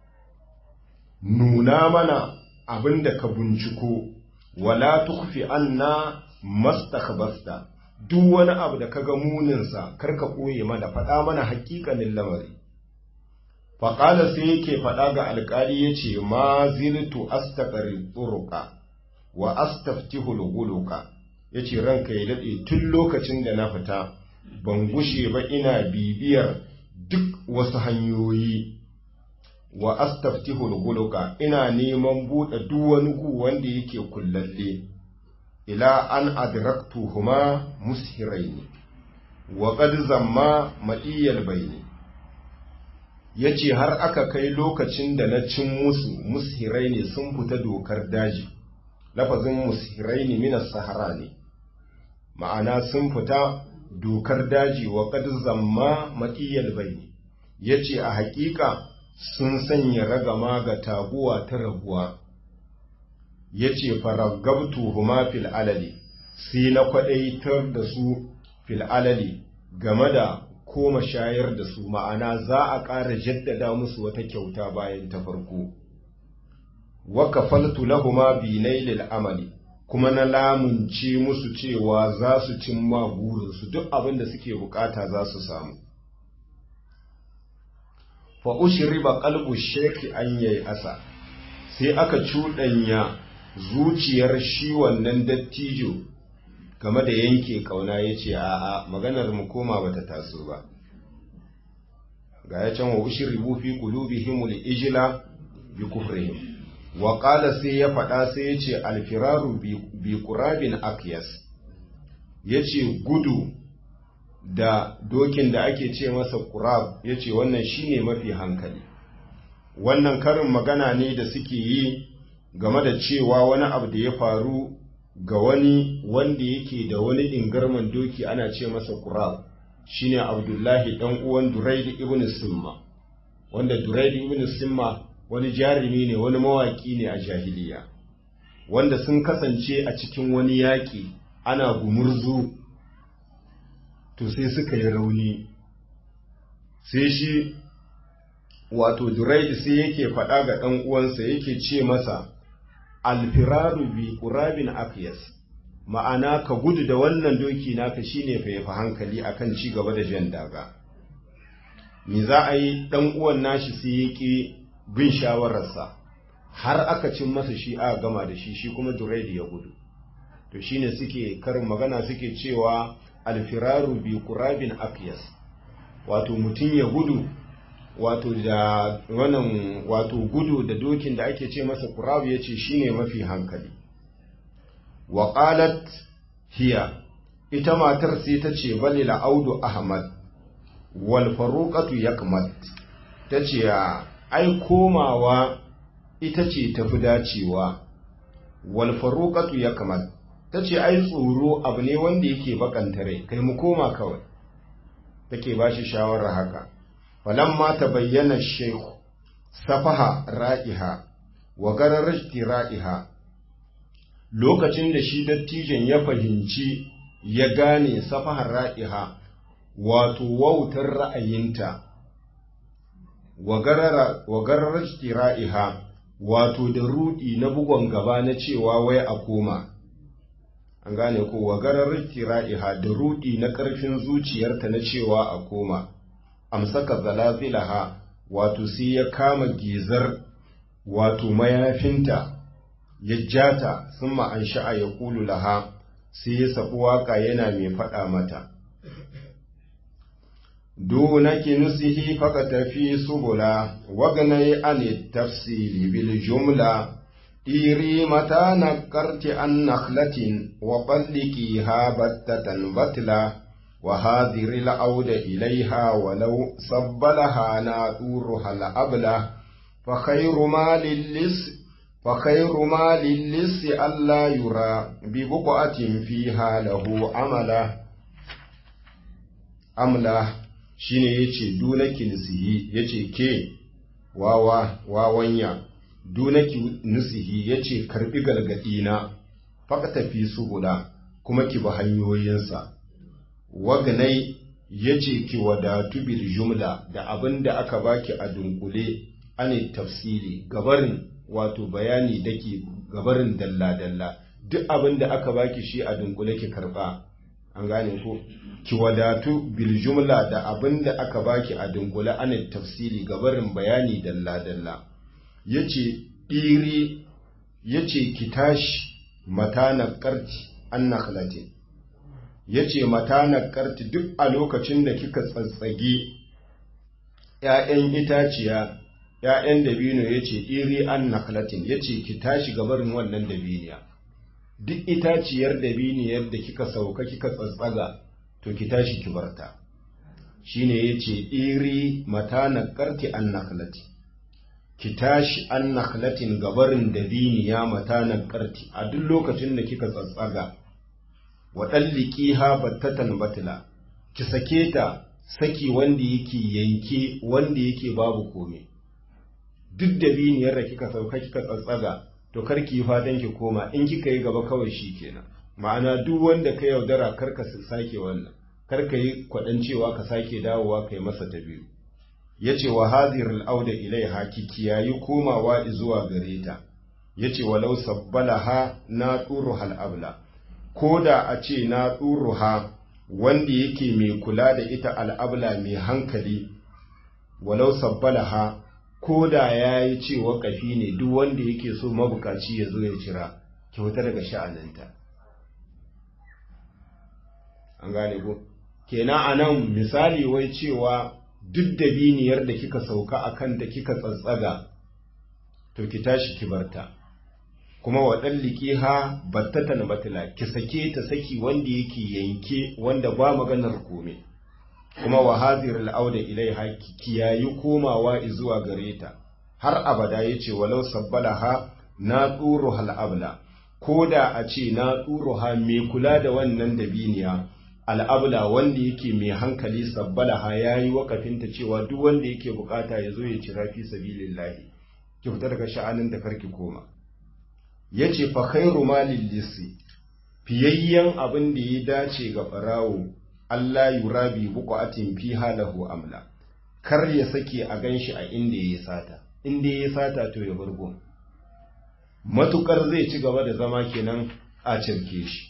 nuna mana abin da ka binciko wala tukfi anna mastakhbasta duk wani abu da kaga muninsa karka ɓoye mana faɗa mana haƙiƙanin lamari faƙala sai yake faɗa ga alƙali ya ce ma ziltu astaqari turuka wa astaftihu luguluka ya ce ranka ya daɗe tun lokacin da na fita ban gushe ba ina bibiyar duk wasu hanyoyi wa astaftihu luguluka ina neman buɗe duk wani gu wanda yake kullalle ila an adraktuhuma mushiraini wa qad zamma ma'iyal bayni yace har aka kai lokacin da na cin musu mushiraini sun fita dokar daji lafazin mushiraini minas sahara ne ma'ana sun fita dokar daji wa qad zamma ma'iyal bayni yace a haƙiƙa sun sanya ragama ga taguwa ta rabuwa ya ce faragabtu huma fil alali sai na kwaɗaitar da su fil alali game da koma shayar da su ma'ana za a ƙara jaddada musu wata kyauta bayan ta farko waka faltu lahuma bi nailil amali kuma na lamunce musu cewa za su cimma burinsu duk abin da suke bukata za su samu fa ushriba qalbu sheki an yayi asa sai aka cuɗanya zuciyar shi wannan dattijo game da yanke kauna ya ce a'a maganar mu koma bata taso ba ga ya can wa ushribu fi qulubihim al-ijla bi kufrihim wa qala sai ya faɗa sai ya ce al-firaru bi qurabin akyas yace gudu da dokin da ake ce masa qurab yace wannan shine mafi hankali wannan karin magana ne da suke yi game da cewa wani abu da ya faru ga wani wanda yake da wani ingarman doki ana ce masa qurab shine abdullahi dan uwan duraid ibn simma wanda duraid ibn simma wani jarumi ne wani mawaki ne a jahiliya wanda sun kasance a cikin wani yaƙi ana gumurzu to sai suka yi rauni sai shi wato duraid sai yake faɗa ga ɗan uwansa yake ce masa alfiraru bi qurabin aqyas ma'ana ka gudu da wannan doki naka shine fa yafi hankali akan ci gaba da jan daga me za a yi dan uwan nashi sai yake bin shawararsa har aka cin masa shi a gama da shi shi kuma duraidi ya gudu to shine suke karin magana suke cewa alfiraru bi qurabin aqyas wato mutum ya gudu wato da wannan wato gudu da dokin da ake ce masa kurabu ya ce shi ne mafi hankali wa qalat hiya ita matar sai ta ce bali la'audu ahmad wal faruqatu yakmat ta ce ai komawa ita ce tafi dacewa wal faruqatu yakmat ta ce ai tsoro abu ne wanda yake bakanta rai kai mu koma kawai take ba shi shawarar haka فلما تبين الشيخ سفها رائها وغرر رائها lokacin da shi dattijan ya fahimci ya gane safahar ra'iha wato wautar ra'ayinta wa gararar ra'iha wato da rudi na bugon gaba na cewa wai a koma an gane ko wa gararar ra'iha da rudi na ƙarfin zuciyarta na cewa a koma amsaka zalazilaha wato sai ya kama gizar wato mayafinta ya jata sun ma'an sha'a ya kulu laha sai ya sabu waka yana mai faɗa mata dunaki nusihi faka tafi subula waganai an tafsili bil jumla iri mata na karti an nakhlatin wa balliki ha battatan batla وهذر العود إليها ولو صب لها ناطورها الأبلة فخير ما للس فخير ما للس ألا يرى ببقعة فيها له عملا amla shine yace dunaki nisihi yace ke wawa wawanya dunaki nisihi yace karbi galgadi na faqata fi subula kuma ki ba hanyoyinsa wagnai yace ki wadatu bil jumla da abinda aka baki a dunkule ane tafsili gabarin wato bayani dake gabarin dalla dalla duk abinda aka baki shi a dunkule ki karba an gane ko ki wadatu bil jumla da abinda aka baki a dunkule ane tafsili gabarin bayani dalla dalla yace iri yace ki tashi matana karti annakhlatin ya ce mata na karti duk a lokacin da kika tsatsage ‘ya'yan itaciya ‘ya'yan dabino ya ce iri an naklatin ya ce ki tashi gabarin wannan dabiniya duk itaciyar dabiniyar da kika sauka kika tsatsaga to ki tashi ki barta shi ne ya ce iri mata na karti an naklati ki tashi an naklatin gabarin dabiniya mata na karti a duk lokacin da kika tsatsaga waɗalliki ha battatan batila ki sake ta saki wanda yake yanke wanda yake babu kome duk da biniyar da kika sauka kika tsatsaga to kar ki fatan ki koma in kika yi gaba kawai shi kenan ma'ana duk wanda ka yaudara kar ka sake wannan kar ka yi kwaɗan cewa ka sake dawowa kai masa ta biyu yace wa hadir al-auda ilaiha ki kiyayi komawa zuwa gare ta yace walau sabbalaha na turuhal abla ko da a ce na tsuruha wanda yake mai kula da ita al'abla mai hankali walau sabbalaha ko da ya yi ce waƙafi ne duk wanda yake so mabukaci ya zo ya cira kyauta daga sha'aninta an gane ko kenan a nan misali wai cewa duk da biniyar da kika sauka a kan da kika tsatsaga to ki tashi ki barta kuma wa ɗalliki ha battatan batila ki sake ta saki wanda yake yanke wanda ba maganar kome kuma wa hadir al'auda ilaiha ki kiyayi komawa zuwa gare ta har abada yace walau sabbalaha na tsuru hal abla ko da a ce na tsuru ha mai kula da wannan dabiniya al'abla wanda yake mai hankali sabbalaha yayi wakafinta cewa duk wanda yake bukata ya zo ya cira fi sabilillahi ki fita daga sha'anin da karki koma ya ce fa khairu malin lissi fiyayyen abin da ya dace ga farawo Allah yurabi buqatin fi halahu amla kar ya sake a ganshi a inda ya sata inda ya sata to ya burgo matukar zai ci gaba da zama kenan a cirke shi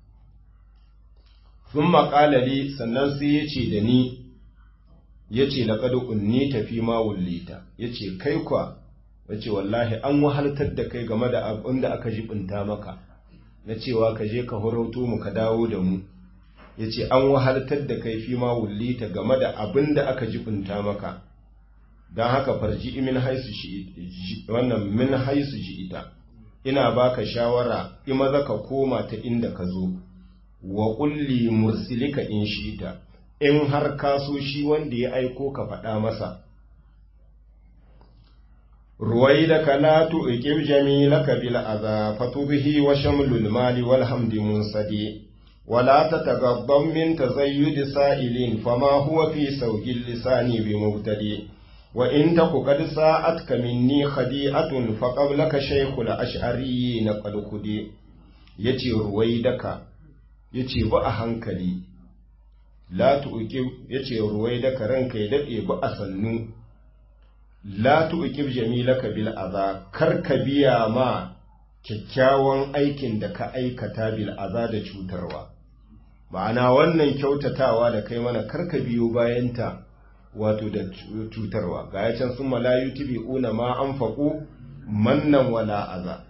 sun maƙalali sannan sai ya ce da ni ya ce laƙadu unni tafi ma wullita ya ce kai kwa ya ce wallahi an wahaltar da kai game da abin da aka jibinta maka na cewa ka je ka horauto mu ka dawo da mu ya ce an wahaltar da kai fi ma wullita game da abin da aka jibinta maka don haka farji min haisu shi wannan min haisu shi ita ina baka shawara ima za ka koma ta inda ka zo wa kulli mursilika in shi ita in har ka so shi wanda ya aiko ka faɗa masa رويدك لا تؤكب جميلك بالأذى فتضهي وشمل المال والحمد منصدي ولا تتغضب من تزيد سائل فما هو في سوج اللسان بمبتدي وإن تك قد ساءتك مني خديئة فقبلك شيخ الأشعريين قد خدي يتي رويدك يتي بأهنكلي لا تؤكب يتي رويدك رنك يدقي بأسنو la tuqib jamilaka bil aza kar ka biya ma kyakkyawan aikin da ka aikata bil aza da cutarwa ma'ana wannan kyautatawa da kai mana kar ka biyo bayanta wato da cutarwa ga ya can sun malayu una ma an faƙo mannan wala aza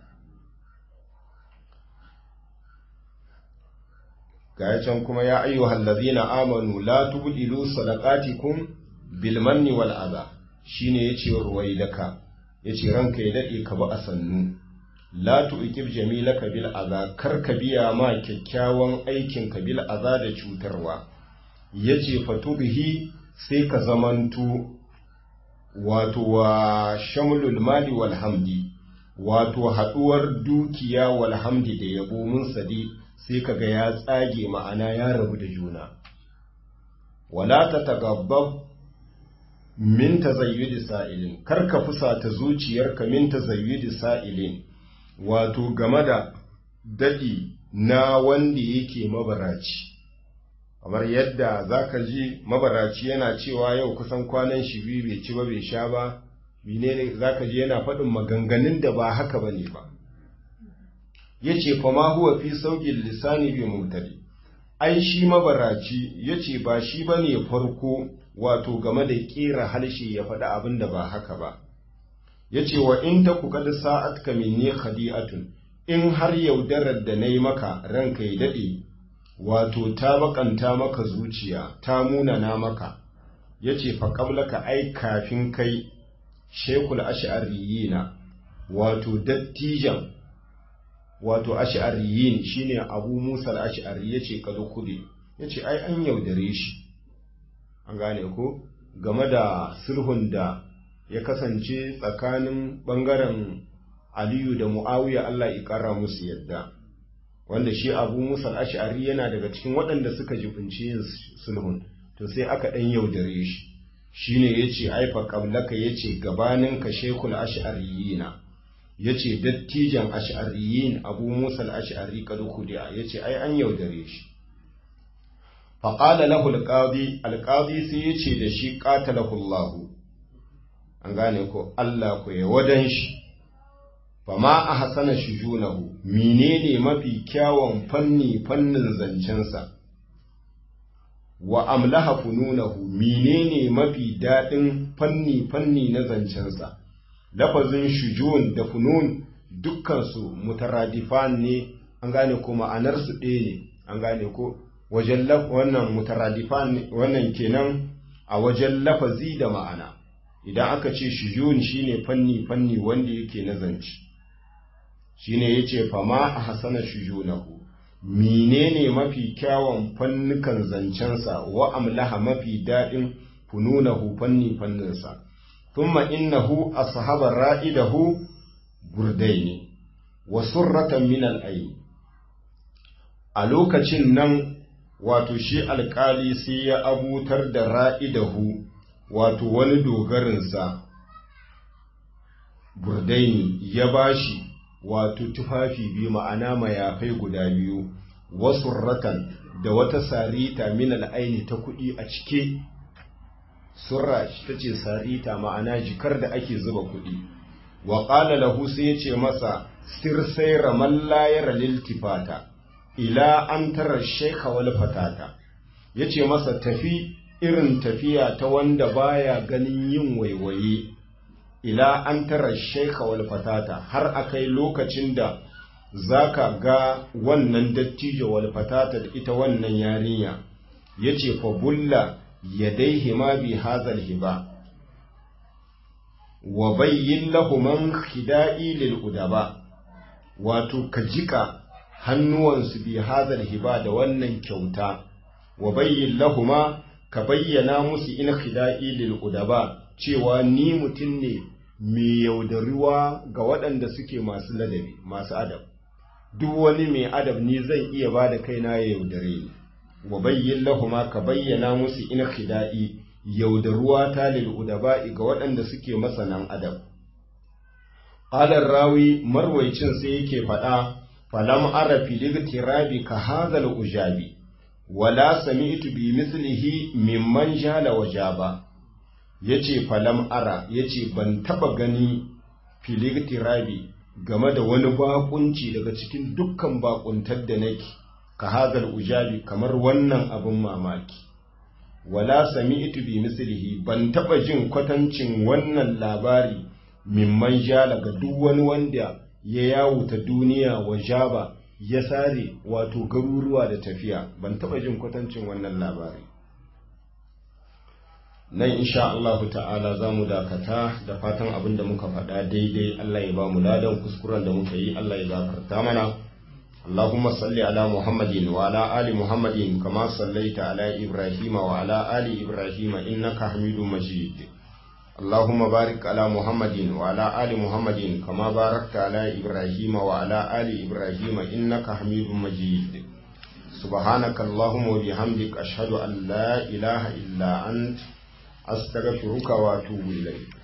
ga ya can kuma ya ayyuhal ladzina amanu la tubdilu sadaqatikum bil manni wal aza shine yace ruwai daka yace ranka ya dade ka ba a sannu la tuqib jamilaka bil aza kar ka biya ma kyakkyawan aikin ka bil aza da cutarwa yace fatubihi sai ka zamanto wato wa shamlul mali wal hamdi wato haduwar dukiya wal hamdi da yabo mun sadi sai kaga ya tsage ma'ana ya rabu da juna wala ta tagabbab min tazayyudi sa'ilin kar ka fusata zuciyarka min tazayyudi sa'ilin wato game da dadi na wanda yake mabaraci kamar yadda zaka ji mabaraci yana cewa yau kusan kwanan shi biyu bai ci ba bai sha ba menene zaka ji yana faɗin maganganun da ba haka bane ba yace fa ma huwa fi sauqil lisani bi mubtadi ai shi mabaraci yace ba shi bane farko wato game da kera halshe ya faɗi abin da ba haka ba yace wa in ta ku kad sa'atka minni khadi'atun in har yaudarar da nayi maka ranka ya dade wato ta bakanta maka zuciya ta munana maka yace fa qablaka ai kafin kai shekul ash'ariyina wato dattijan wato ash'ariyin shine abu musa al-ash'ari yace kadu kudi yace ai an yaudare shi an gane ko game da sulhun da ya kasance tsakanin bangaren aliyu da muawiya Allah ya kara musu yadda wanda shi abu musa al-ash'ari yana daga cikin waɗanda suka jibinci yin sulhun to sai aka ɗan yaudare shi shine yace ai fa qablaka yace gabanin ka shekul ash'ariyina yace dattijan ash'ariyin abu musa al-ash'ari kad kudiya yace ai an yaudare shi fa qala lahu al-qadi al-qadi sai yace da shi qatalahu Allah an gane ko Allah ko ya wadan shi fa ma ahsana shujunahu menene mafi kyawun fanni fannin zancensa wa amlaha fununahu menene mafi daɗin fanni fanni na zancensa lafazin shujun da funun dukkansu mutaradifan ne an gane ko ma'anarsu ɗaya ne an gane ko wajen wannan mutaradifan wannan kenan a wajen lafazi da ma'ana idan aka ce shujun shine fanni fanni wanda yake na zance shine yace fama a hasana shujunahu menene mafi kyawun fannukan zancensa wa amlaha mafi daɗin fununahu fanni fanninsa thumma innahu ashaba ra'idahu burdaini wa surratan min al a lokacin nan wato shi alkali sai ya abutar da ra'idahu wato wani dogarinsa burdaini ya bashi wato tufafi biyu ma'ana mayafai guda biyu wasu ratan da wata sarita min al'aini ta kuɗi a cike surra ta ce sarita ma'ana jikar da ake zuba kuɗi wa ƙala lahu sai ya ce masa sir sai ramallayar liltifata ila an tara sheka wal fatata ya ce masa tafi irin tafiya ta wanda baya ganin yin waiwaye ila an tara sheka wal fatata har akai lokacin da zaka ga wannan dattijo wal fatata da ita wannan yarinya yace fa bulla yadaihi ma bi hazal hiba wa bayyin lahuman khida'i lil udaba wato ka jika hannuwansu bi hazal hiba da wannan kyauta wa bayyin lahuma ka bayyana musu in khida'i lil udaba cewa ni mutum ne mai yaudariwa ga waɗanda suke masu ladabi masu adab duk wani mai adab ni zan iya ba da kaina ya yaudare ni wa bayyin lahuma ka bayyana musu in khida'i yaudaruwa ta lil udaba'i ga waɗanda suke masanan adab alar rawi marwaicin sai yake faɗa falam ara filigtirabi ka hazal ujabi wala sami'tu bi mislihi mimman jala wajaba yace falam ara yace ban taba gani filigtirabi game da wani bakunci daga cikin dukkan bakuntar da nake ka hazal ujabi kamar wannan abin mamaki wala sami'tu bi mislihi ban taba jin kwatancin wannan labari mimman jala ga duk wani wanda ya yawuta duniya wa jaba ya sare wato garuruwa da tafiya ban taba jin kwatancin wannan labari nan insha Allah ta'ala za mu dakata da fatan abin da muka faɗa daidai Allah ya ba mu ladan kuskuren da muka yi Allah ya gafarta mana اللهم صل على محمد وعلى آل محمد كما صليت على إبراهيم وعلى آل إبراهيم إنك حميد مجيد اللهم بارك على محمد وعلى آل محمد كما باركت على إبراهيم وعلى آل إبراهيم إنك حميد مجيد subhanaka allahumma wa bihamdik ashhadu an la ilaha illa ant astaghfiruka wa atubu ilayk